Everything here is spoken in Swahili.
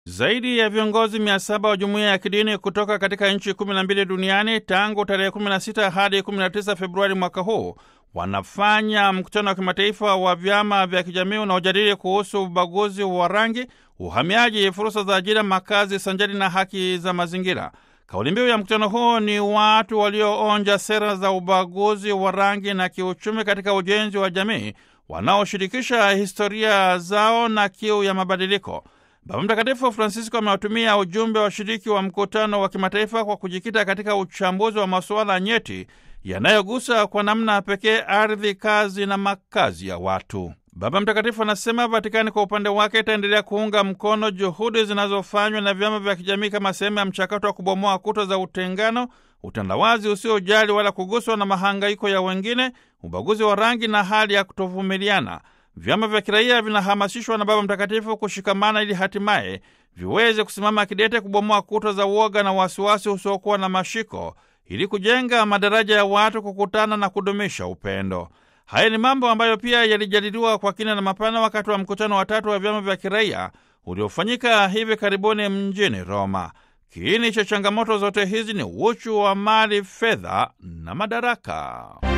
Zaidi ya viongozi mia saba wa jumuiya ya kidini kutoka katika nchi 12 duniani tangu tarehe 16 hadi 19 Februari mwaka huu wanafanya mkutano wa kimataifa wa vyama vya kijamii unaojadili kuhusu ubaguzi wa rangi, uhamiaji, fursa za ajira, makazi sanjari na haki za mazingira. Kauli mbiu ya mkutano huu ni watu walioonja sera za ubaguzi wa rangi na kiuchumi katika ujenzi wa jamii, wanaoshirikisha historia zao na kiu ya mabadiliko. Baba Mtakatifu Francisco amewatumia ujumbe wa washiriki wa mkutano wa kimataifa kwa kujikita katika uchambuzi wa masuala nyeti yanayogusa kwa namna pekee ardhi, kazi na makazi ya watu. Baba Mtakatifu anasema Vatikani kwa upande wake itaendelea kuunga mkono juhudi zinazofanywa na vyama vya kijamii kama sehemu ya mchakato wa kubomoa kuta za utengano, utandawazi usiojali wala kuguswa na mahangaiko ya wengine, ubaguzi wa rangi na hali ya kutovumiliana. Vyama vya kiraia vinahamasishwa na Baba Mtakatifu kushikamana ili hatimaye viweze kusimama kidete kubomoa kuta za uoga na wasiwasi usiokuwa na mashiko ili kujenga madaraja ya watu kukutana na kudumisha upendo. Haya ni mambo ambayo pia yalijadiliwa kwa kina na mapana wakati wa mkutano wa tatu wa vyama vya kiraia uliofanyika hivi karibuni mjini Roma. Kiini cha changamoto zote hizi ni uchu wa mali, fedha na madaraka.